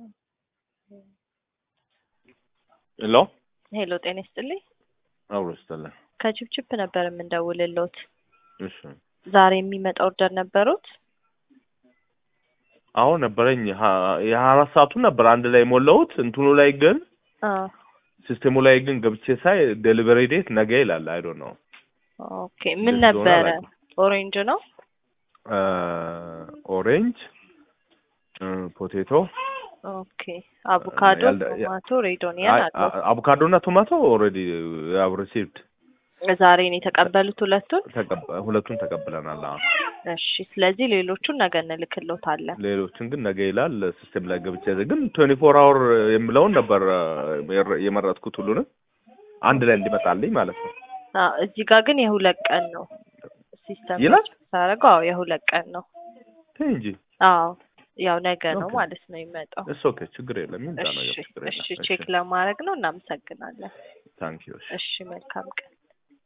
ሄሎ ሄሎ ጤና ይስጥልኝ። አብሮ ይስጥልኝ። ከችፕችፕ ነበር የምንደውልልዎት። እሺ ዛሬ የሚመጣ ኦርደር ነበሩት? አዎ ነበረኝ። ሀ- የሀያ አራት ሰዓቱን ነበር አንድ ላይ የሞላሁት። እንትኑ ላይ ግን አዎ። ሲስቴሙ ላይ ግን ገብቼ ሳይ ዴሊቨሪ ዴት ነገ ይላል። አይ ዶንት ኖ ኦኬ ምን እንደዚህ ሆነ ነበረ? አላውቅም። ኦሬንጅ ነው። ኦሬንጅ ፖቴቶ ኦኬ አቮካዶ፣ ያልደ- ያ- ቶማቶ፣ ሬዶኒያን አለው። አቮካዶ እና ቶማቶ ኦልሬዲ ያው ሪሲቭድ ዛሬ ነው የተቀበሉት ሁለቱን? ሁለቱን ተቀብለናል። አዎ እሺ ስለዚህ ሌሎቹን ነገ እንልክልዎታለን። ሌሎችን ግን ነገ ይላል ሲስቴም ላይ ገብቼ ግን ትዌንቲ ፎር አወር የሚለውን ነበር የረ- የመረጥኩት ሁሉንም አንድ ላይ እንዲመጣልኝ ማለት ነው። አዎ እዚህ ጋር ግን የሁለት ቀን ነው ሲስተም ይላል? ሳደርገው። አዎ የሁለት ቀን ነው። ተይ እንጂ አዎ ያው ነገ ነው ኦኬ። ማለት ነው የሚመጣው። እስ ኦኬ ችግር የለም ይምጣ ነገር እሺ ችግር እሺ የለም። ቼክ ለማድረግ ነው። እናመሰግናለን። ታንክ ዩ እሺ መልካም ቀን።